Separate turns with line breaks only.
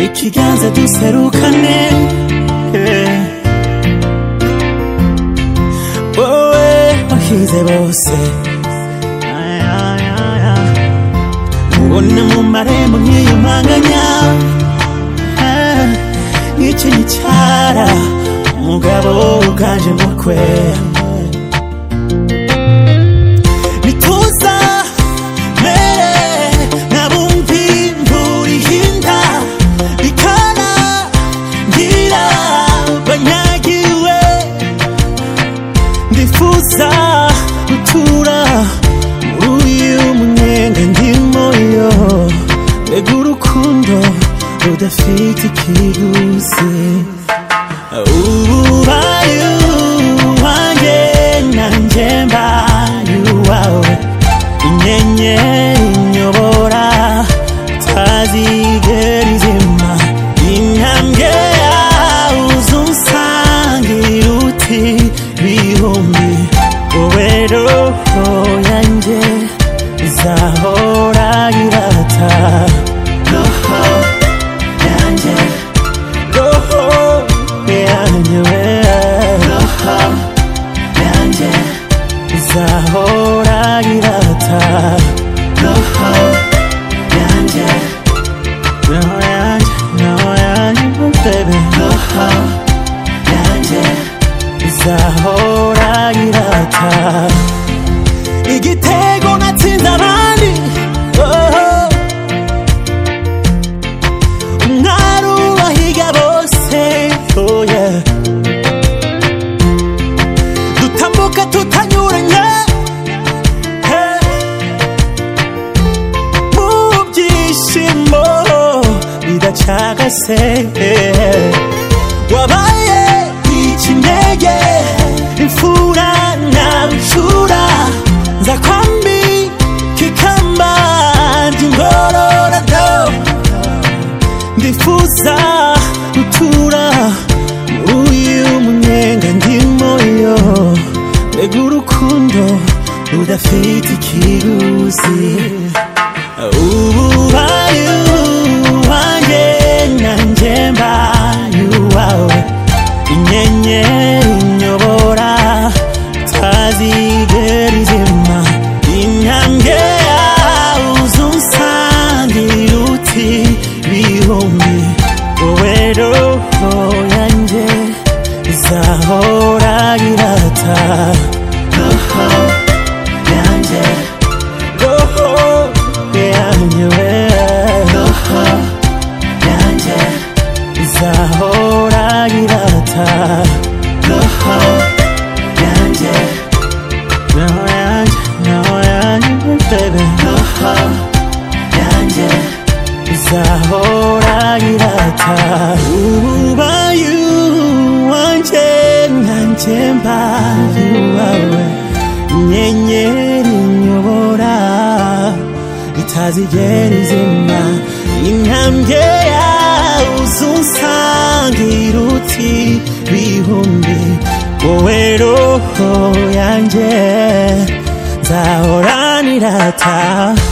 ikiganza duserukane wowe wahize bose ubona mu marembo nk'iyo mpanganya Ah, nicyo gicara umugabo uganje mukwe bituza mere nabumvi imvura ihinda bikana ngira banyagiwe ndifuza gutura muri uyu munyenga ndimo yo mbega urukundo rudafite ikiguzi ubaye uwanjye nanjye mbaye uwawe inyenyeri inyobora utazigera izima intambwe yawe uzunsangira uti bihumbi wowe roho yanjye izahora irata roho yanjye roho yanjye we roho yanjye izahora irata roho yanjye roho yanjye roho yanjye oh baby roho yanjye izahora irata igitego natsinze abandi oh. umwari ubahiga bose oh yeah. dutambuka tutanyuranye hey. mu byishimo bidacagase hey. wabaye ikinege imfura na rucura nza kwambi kikamba ngororadobo ndifuza gutura muri uyu munyenga ndimo yo mbega urukundo rudafite ikiguzi ububaye uwanjye nanjye mbaye uwawe inyenyeri inyobora utazigera izima intambwe yawe uzunsangira uti bihumbi wowe roho yanjye izahora irata roho yanjye roho yanjye we roho yanjye izahora irata roho yanjye roho yanjye roho yanjye baby roho yanjye izahora irata ubaye wanjye nanjye mbaye uwawe inyenyeri nyobora itazigera izima intambwe yawe uzunsangira uti bihumbi wowe roho yanjye nzahora nirata